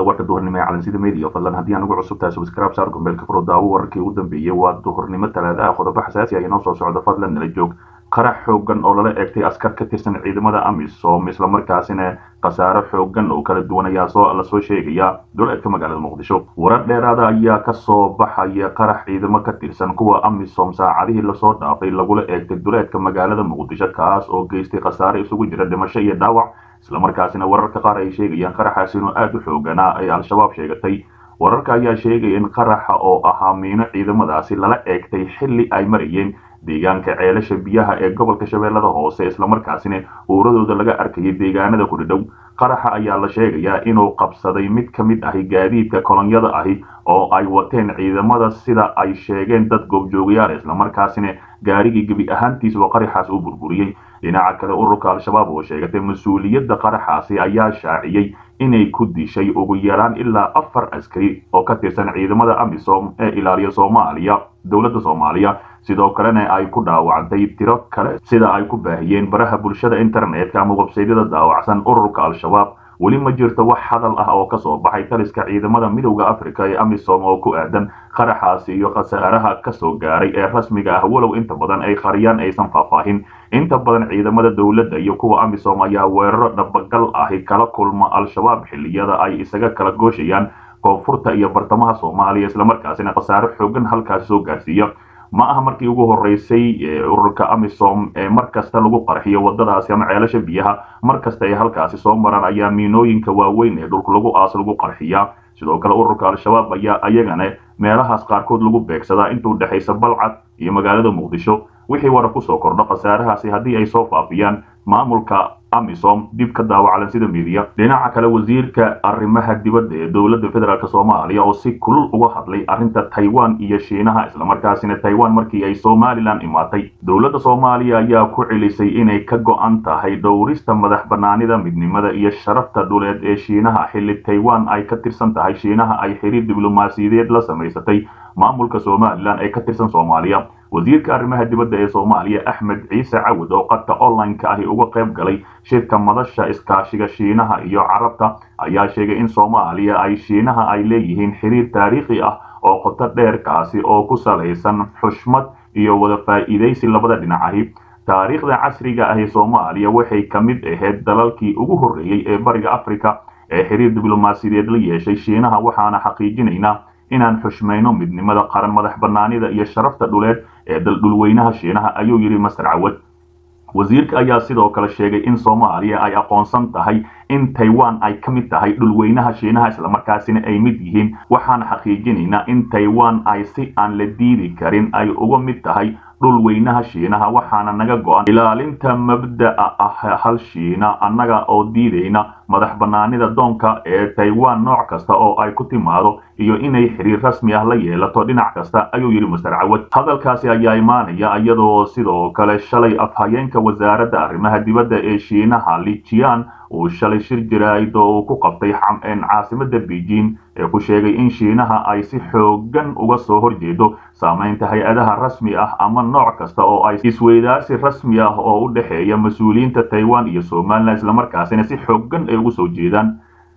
warka duhurnimo ee calansida media fadlan haddii aan ugu cusub tahay subscribe saar gombeelka furo daawo wararkii ugu dambeeyey waa duhurnimo talaadaha qodobo xasaasi ah inoo soo socda fadlan nala joog qarax xoogan oo lala eegtay askar ka tirsan ciidamada amisom islamarkaasina khasaaro xoogan oo kala duwan ayaa soo lasoo sheegaya duleedka magaalada muqdisho warar dheeraada ayaa kasoo baxaya qarax ciidamo ka tirsan kuwa amisom saacadihii lasoo dhaafay lagula eegtay duleedka magaalada muqdisho kaas oo geystay khasaare isugu jira dhimasho iyo dhaawac islamarkaasina wararka qaar ay sheegayaan qaraxaas inuu aada u xooganaa ay al-shabaab sheegatay wararka ayaa sheegaya in qaraxa oo ahaa miino ciidamadaasi lala eegtay xilli ay marayeen deegaanka ceelasha biyaha ee gobolka shabeellada hoose islamarkaasina uuradooda laga arkayay deegaanada kudhidhow qaraxa ayaa la sheegayaa inuu qabsaday mid ka mid ahi gaadiidka kolonyada ahi oo ay wateen ciidamada sida ay sheegeen dad goobjoogayaal islamarkaasina gaarigii gebi ahaantiisba qaraxaas u burburiyey dhinaca kale ururka al-shabaab oo sheegatay mas-uuliyadda qaraxaasi ayaa shaaciyey inay ku dishay ugu yaraan ilaa afar askari oo ka tirsan ciidamada amisom ee ilaaliya soomaaliya dowladda soomaaliya sidoo kalena ay ku dhaawactay tiro kale sida ay ku baahiyeen baraha bulshada internetka ama websaydyada daawacsan ururka al-shabaab weli ma jirto wax hadal ah oo kasoo baxay taliska ciidamada midowda africa ee amisom oo ku aadan qaraxaasi iyo khasaaraha kasoo gaaray ee rasmiga ah walow inta badan ay qariyaan aysan faahfaahin inta badan ciidamada dowladda iyo kuwa amisom ayaa weeraro dhabagal ahi kala kulma al-shabaab xilliyada ay isaga kala gooshayaan koonfurta iyo bartamaha soomaaliya islamarkaasina khasaaro xoogan halkaasi soo gaarsiiya ma aha markii ugu horeysay ururka amisom ee mar kasta lagu qarxiyo wadadaasi ama ceelasha biyaha mar kasta ay halkaasi soo maraan ayaa miinooyinka waaweyn ee dhulka lagu aas lagu qarxiyaa sidoo kale ururka al-shabaab ayaa ayagana meelahaas qaarkood lagu beegsadaa inta udhexaysa balcad iyo magaalada muqdisho wixii warar kusoo kordho khasaarahaasi haddii ay soo faafiyaan maamulka amisom dib ka daawacalan sida midiya dhinaca kale wasiirka arrimaha dibadda ee dowladda federaalk soomaaliya oo si kulul uga hadlay arrinta taiwan iyo shiinaha islamarkaasina taiwan markii ay somalilan imaatay dowladda soomaaliya ayaa ku celisay inay ka go-an tahay dhowrista madax banaanida midnimada iyo sharafta dhuleed ee shiinaha xilli taiwan ay ka tirsan tahay shiinaha ay xiriir diblomaasiyadeed la samaysatay maamulka somalilan ee ka tirsan soomaaliya wasiirka arrimaha dibadda ee soomaaliya axmed ciise cawad oo qadka online-ka ahi uga qayb galay shirka madasha iskaashiga shiinaha iyo carabta ayaa sheegay in soomaaliya ay shiinaha ay leeyihiin xiriir taariikhi ah oo qoto dheerkaasi oo ku salaysan xushmad iyo wada faa'iidaysi labada dhinac ahi taariikhda casriga ahi soomaaliya waxay ka mid ahayd dalalkii ugu horreeyey ee bariga africa ee xiriir diblomaasiyadeed la yeeshay shiinaha waxaana xaqiijinaynaa inaan xushmayno midnimada qaran madax banaanida iyo sharafta dhuleed ee dhulweynaha shiinaha ayuu yidhi master cawad wasiirka ayaa sidoo kale sheegay in soomaaliya ay aqoonsan tahay in taiwan ay ka mid tahay dhulweynaha shiinaha islamarkaasina ay mid yihiin waxaan xaqiijinaynaa in taiwan ay si aan la diidi karin ay uga mid tahay dhulweynaha shiinaha waxaana naga go-an ilaalinta mabda'a ah hal shiina annaga oo diidayna madax banaanida doonka ee taiwan nooc kasta oo ay ku timaado iyo inay xiriir rasmi ah la yeelato dhinac kasta ayuu yidhi master cawad hadalkaasi ayaa imaanaya iyadoo sidoo kale shalay afhayeenka wasaaradda arrimaha dibadda ee shiinaha lijian uu shalay shir jaraa'id oo uu ku qabtay caasimada beijing ee ku sheegay in shiinaha ay si xoogan uga soo horjeedo saamaynta hay-adaha rasmi ah ama nooc kasta oo ay isweydaarsi rasmi ah oo u dhexeeya mas-uuliyiinta taiwan iyo somalilan islamarkaasina si xoogan ay ugu soo jeedaan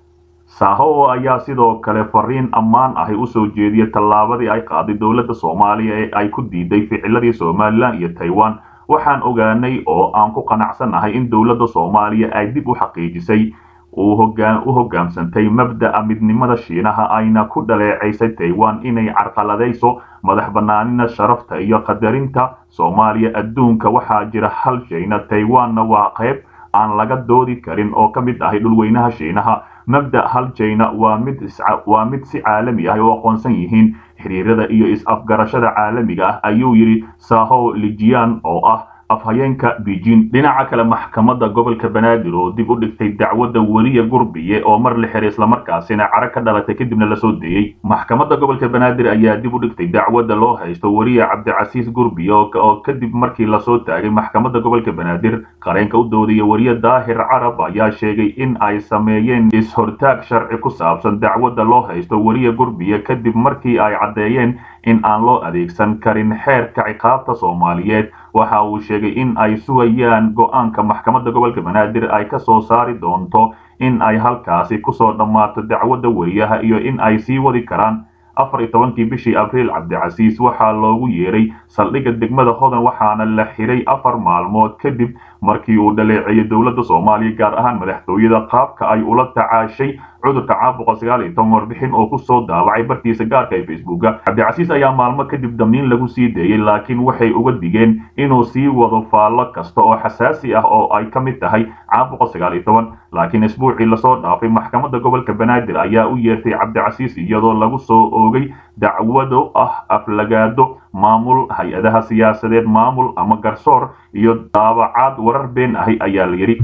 saho ayaa sidoo kale fariin ammaan ahi usoo jeediyay tallaabadii ay qaaday dowladda soomaaliya ee ay ku diiday ficiladii somalilan iyo taiwan waxaan ogaanay oo aan ku qanacsannahay in dowladda soomaaliya ay dib u xaqiijisay u hoggaamsantay mabda'a midnimada shiinaha ayna ku dhaleecaysay taiwan inay carqaladayso madax banaanina sharafta iyo qadarinta soomaaliya adduunka waxaa jira hal shayna taiwanna waa qayb aan laga doodi karin oo ka mid ahay dhulweynaha shiinaha mabda hal jayna waa mid waa mid si caalami ah oo aqoonsan yihiin xiriirada iyo is-afgarashada caalamiga ah ayuu yidhi saho lijian oo ah afhayeenka beijing dhinaca kale maxkamadda gobolka banaadir oo dib u dhigtay dacwadda weliya gurbiye oo mar la xiray islamarkaasina caro ka dhalatay kadibna lasoo deeyey maxkamadda gobolka banaadir ayaa dib u dhigtay dacwadda loo haysto weriye cabdicasiis gurbiye oo kadib markii lasoo taagay maxkamadda gobolka banaadir qareenka u doodaya weriye daahir carab ayaa sheegay in ay sameeyeen is-hortaag sharci ku saabsan dacwadda loo haysto weriye gurbiye kadib markii ay caddeeyeen in aan loo adeegsan karin xeerka ciqaabta soomaaliyeed waxa uu sheegay in ay sugayaan go-aanka maxkamadda gobolka banaadir ay ka soo saari doonto in ay halkaasi kusoo dhammaato dacwadda wariyaha iyo in ay sii wadi karaan afar iyo tobankii bishii abriil cabdicasiis waxaa loogu yeeray saldhigga degmada hodan waxaana la xiray afar maalmood kadib markii uu dhaleeceeyey dowladda soomaaliya gaar ahaan madaxtooyada qaabka ay ula tacaashay cudurka caabuqa sagaal iyo toban warbixin oo kusoo daawacay bartiisa gaarka ee facebooka cabdicasiis ayaa maalmo kadib damiin lagu sii deeyey laakiin waxay uga digeen inuu sii wado faallo kasta oo xasaasi ah oo ay ka mid tahay caabuqa sagaal iyo toban laakiin isbuucii lasoo dhaafay maxkamadda gobolka banaadir ayaa u yeertay cabdicasiis iyadoo lagu soo oogay dacwado ah aflagaado maamul hay-adaha siyaasadeed maamul ama garsoor iyo daabacaad warar been ahi ayaa la yidhi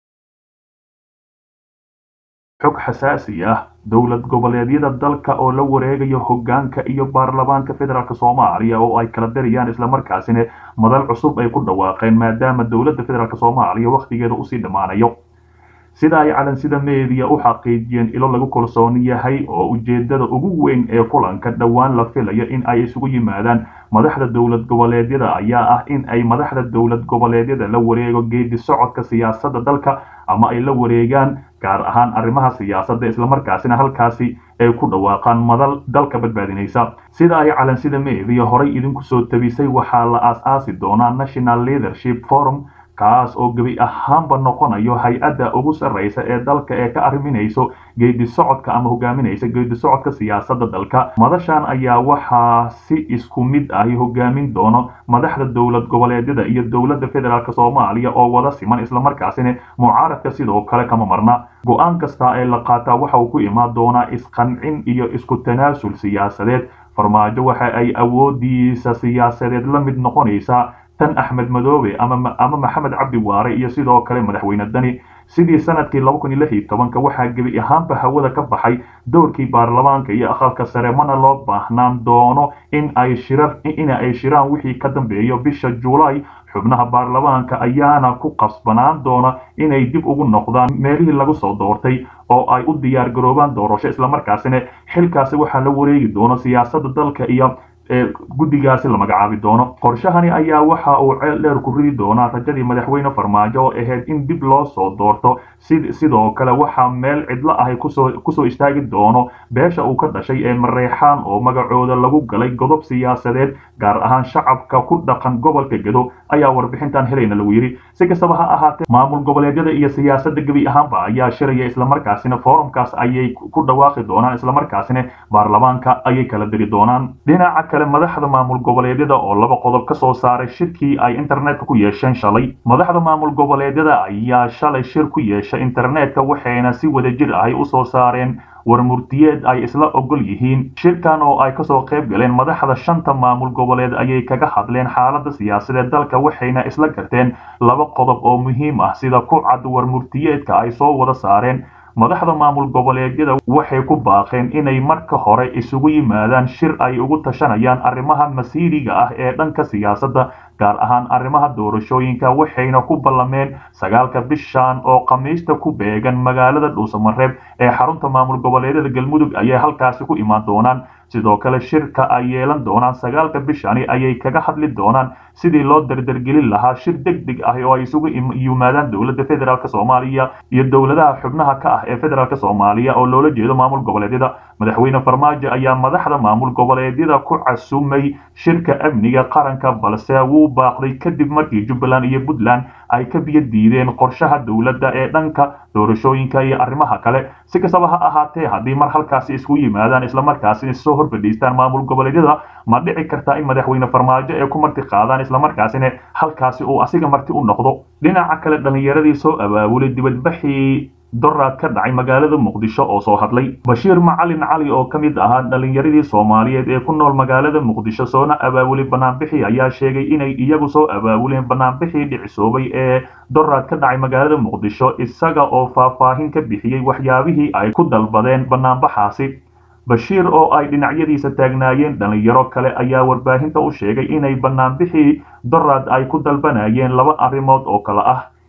xog xasaasi ah dowlad goboleedyada dalka oo la wareegayo hoggaanka iyo baarlamaanka federaalk soomaaliya oo ay kala darayaan islamarkaasina madal cusub ay ku dhawaaqeen maadaama dowladda federaalk soomaaliya wakhtigeeda usii dhammaanayo sida ay calansida meediya u xaqiijiyeen ilo lagu kalsoon yahay oo ujeedada ugu weyn ee kulanka dhowaan la filayo in ay isugu yimaadaan madaxda dowlad goboleedyada ayaa ah in ay madaxda dowlad goboleedyada la wareego geedi socodka siyaasadda dalka ama ay la wareegaan gaar ahaan arrimaha siyaasadda islamarkaasina halkaasi ay ku dhawaaqaan madal dalka badbaadinaysa sida ay calansida meediya horay idinku soo tabisay waxaa la aas-aasi doonaa national leadership forum kaas oo gebi ahaanba noqonayo hay-adda ugu sarraysa ee dalka ee ka arriminayso geedi socodka ama hogaaminaysa geedi socodka siyaasadda dalka madashan ayaa waxaa si isku mid ahi hogaamin doono madaxda dowlad goboleedyada iyo dowladda federaalk soomaaliya oo wada siman islamarkaasina mucaaradka sidoo kale kama marna go-aan kasta ee la qaataa waxa uu ku imaan doonaa isqancin iyo isku tanaasul siyaasadeed farmaajo waxa ay awoodiisa siyaasadeed la mid noqonaysaa tan axmed madoobe ama ama maxamed cabdi waare iyo sidoo kale madaxweyne dani sidii sanadkii laba kun iyo lix iyo tobanka waxaa gebi ahaanba hawada ka baxay dowrkii baarlamaanka iyo aqalka sare mana loo baahnaan doono in ay shirar in ay shiraan wixii ka dambeeyo bisha juulaay xubnaha baarlamaanka ayaana ku qasbanaan doona inay dib ugu noqdaan meelihii lagu soo doortay oo ay u diyaar garoobaan doorasho islamarkaasina xilkaasi waxaa la wareegi doono siyaasadda dalka iyo guddigaasi la magacaabi doono qorshahani ayaa waxa uu ceel dheer ku ridi doonaa rajadii madaxweyne farmaajo oo ahayd in dib loo soo doorto sidoo kale waxaa meel cidlo ahi kusoo kusoo istaagi doono beesha uu ka dhashay ee mareexaan oo magacooda lagu galay godob siyaasadeed gaar ahaan shacabka ku dhaqan gobolka gedo ayaa warbixintan helayna lagu yidhi si kastaba ha ahaatee maamul goboleedyada iyo siyaasadda gebi ahaanba ayaa shiraya islamarkaasina forumkaas ayay ku dhawaaqi doonaan islamarkaasina baarlamaanka ayay kala diri doonaan dhinaca kale madaxda maamul goboleedyada oo laba qodob ka soo saaray shirkii ay internetka ku yeesheen shalay madaxda maamul goboleedyada ayaa shalay shir ku yeeshay internetka waxayna si wadajir ahi usoo saareen warmurtiyeed ay isla ogol yihiin shirkan oo ay kasoo qayb galeen madaxda shanta maamul goboleed ayay kaga hadleen xaaladda siyaasadeed dalka waxayna isla garteen laba qodob oo muhiim ah sida ku cad warmurtiyeedka ay soo wada saareen madaxda maamul goboleedyada waxay ku baaqeen inay marka hore isugu yimaadaan shir ay ugu tashanayaan arrimaha masiiriga ah ee dhanka siyaasadda gaar ahaan arrimaha doorashooyinka waxayna ku ballameen sagaalka bishan oo khamiista ku beegan magaalada dhuusamareeb ee xarunta maamul goboleedyada galmudug ayay halkaasi ku imaan doonaan sidoo kale shirka ay yeelan doonaan sagaalka bishani ayay kaga hadli doonaan sidii loo dardargelin lahaa shir deg deg ah oo ay isugu yimaadaan dowladda federaalk soomaaliya iyo dowladaha xubnaha ka ah ee federaalk soomaaliya oo loola jeedo maamul goboleedyada madaxweyne farmaajo ayaa madaxda maamul goboleedyada ku casumay shirka amniga qaranka balse wuu baaqday kadib markii jubbaland iyo puntland ay ka biyo diideen qorshaha dowladda ee dhanka doorashooyinka iyo arrimaha kale si kastaba ha ahaatee haddii mar halkaasi isku yimaadaan islamarkaasina soo horfadhiistaan maamul goboleedyada ma dhici kartaa in madaxweyne farmaajo ay ku marti qaadaan islamarkaasina halkaasi uu asiga marti u noqdo dhinaca kale dhallinyaradii soo abaabulay dibadbaxii doraad ka dhacay magaalada muqdisho oo soo hadlay bashiir macalin cali oo ka mid ahaa dhallinyaradii soomaaliyeed ee ku nool magaalada muqdisho soona abaabulay banaanbixii ayaa sheegay inay iyagu soo abaabuleen banaanbixii dhicisoobay ee doraad ka dhacay magaalada muqdisho isaga oo faahfaahin ka bixiyey waxyaabihii ay ku dalbadeen banaanbaxaasi bashiir oo ay dhinacyadiisa taagnaayeen dhallinyaro kale ayaa warbaahinta u sheegay inay banaanbixii doraad ay ku dalbanayeen laba arrimood oo kale ah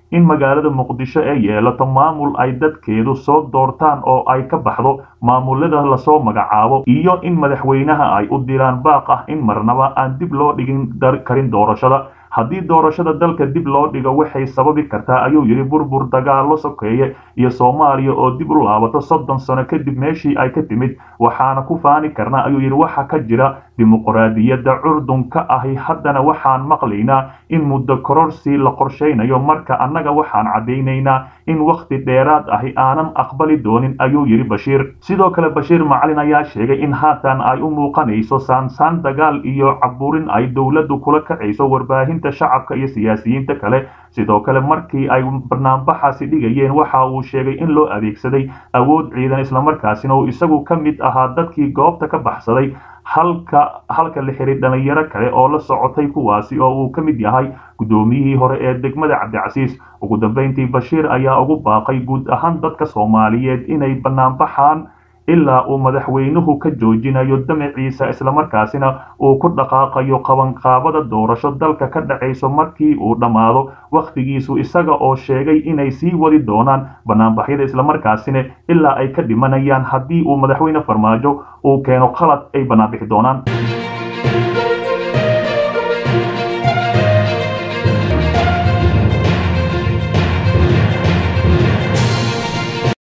in magaalada muqdisho ay yeelato maamul ay dadkeedu soo doortaan oo ay ka baxdo maamulada lasoo magacaabo iyo in madaxweynaha ay u diraan baaq ah in marnaba aan dib loo dhigin karin doorashada haddii doorashada dalka dib loo dhigo waxay sababi kartaa ayuu yidhi burbur dagaallo sokeeye iyo soomaaliya oo dib u laabato soddon sano kadib meeshii ay ka timid waxaana ku faani karnaa ayuu yidhi waxa ka jira dimuqraadiyadda curdunka ahi haddana waxaan maqlaynaa in muddo kororsi la qorshaynayo marka annaga waxaan caddaynaynaa in wakhti dheeraad ahi aanan aqbali doonin ayuu yidhi bashiir sidoo kale bashiir macalin ayaa sheegay in haatan ay u muuqanayso saansaan dagaal iyo caburin ay dowladdu kula kacayso warbaahinta shacabka iyo siyaasiyiinta kale sidoo kale markii ay barnaambaxaasi dhigayeen waxa uu sheegay in loo adeegsaday awood ciidan islamarkaasina uu isagu ka mid ahaa dadkii goobta ka baxsaday halka halka la xiray dhalinyaro kale oo la socotay kuwaasi oo uu ka mid yahay guddoomiyihii hore ee degmada cabdicasiis ugu dambeyntii bashiir ayaa ugu baaqay guud ahaan dadka soomaaliyeed inay banaanbaxaan ilaa uu madaxweynuhu ka joojinayo damaciisa islamarkaasina uu ku dhaqaaqayo qabanqaabada doorasho dalka ka dhacayso markii uu dhammaado wakhtigiisu isaga oo sheegay inay sii wadi doonaan banaanbaxyada islamarkaasina ilaa ay ka dhimanayaan haddii uu madaxweyne farmaajo uu keeno qalad ay banaanbixi doonaan